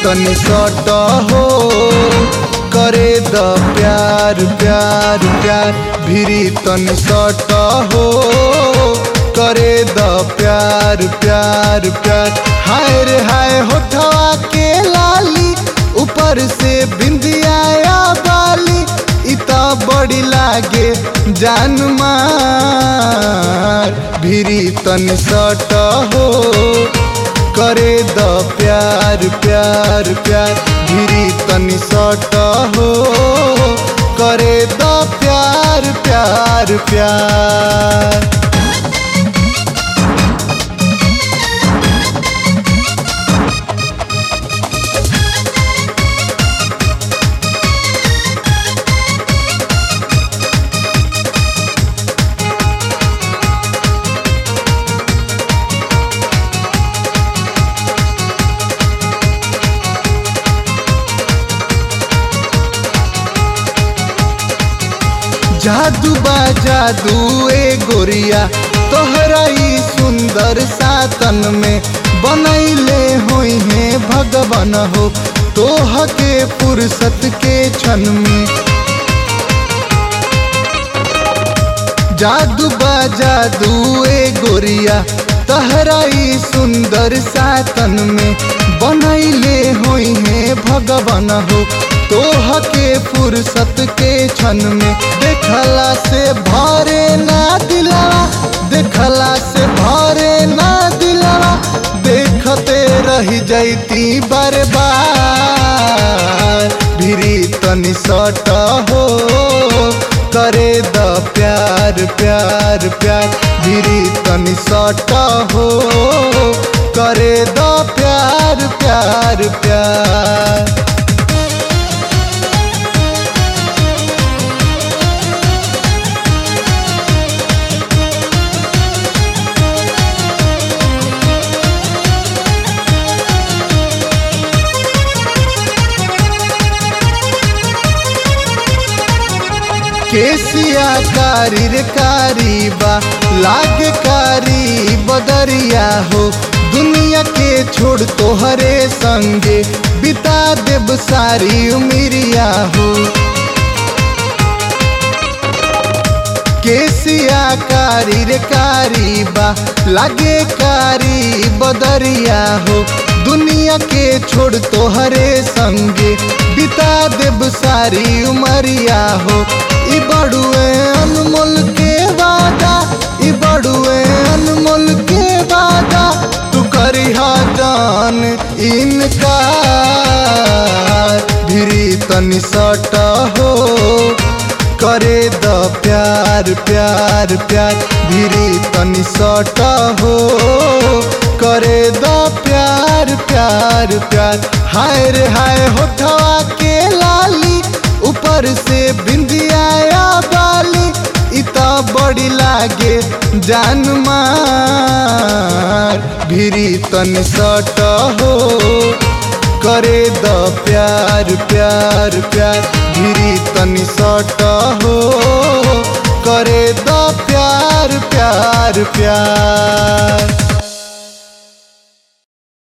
तनी सट हो करे द प्यार प्यार प्यार भिरी तनी सट हो करे द प्यार प्यार प्यार हाय रे हाय होठवा के लाली ऊपर से बिंदिया बाली इता बड़ी लागे जान मार भिरी तनी सट हो करे द प्यार प्यार प्यार भिरी तनी सट हो करे द प्यार प्यार प्यार जादू बा जादू ए गोरिया तोहरा ई सुंदर सातन में बनैले होई है भगवान हो तोह के फुर्सत के क्षण में जादू बा जादू ए गोरिया तहरा ई सुंदर सातन में बनैले होई है भगवान हो तोह के फुर्सत के क्षण में देखला से भरे ना दिलवा देखला से भरे ना दिलवा देखते रह जैती बार बार भिरी तनी सट हो करे द प्यार प्यार प्यार भिरी तनी सट हो करे द प्यार प्यार प्यार केसिया कारी रे कारी बा लाग कारी बदरिया हो दुनिया के छोड़ तोहरे संगे बिता देब सारी उमिरिया हो केसिया कारी रे कारी बा लागे कारी बदरिया हो दुनिया के छोड़ तोहरे संगे बिता देब सारी उमरिया हो ई बड़ुए अनमोल के वादा ई बड़ुए अनमोल के वादा तू करी जान इनका भिरी तनी सट हो करे द प्यार प्यार प्यार भिरी तनी सट हो करे द प्यार प्यार प्यार हाय रे हाय होठवा के लाली ऊपर से बिंदिया बाली इता बड़ी लागे जान मार भिरी तनी सट हो करे द प्यार प्यार प्यार भिरी तनी सट हो करे द प्यार प्यार प्यार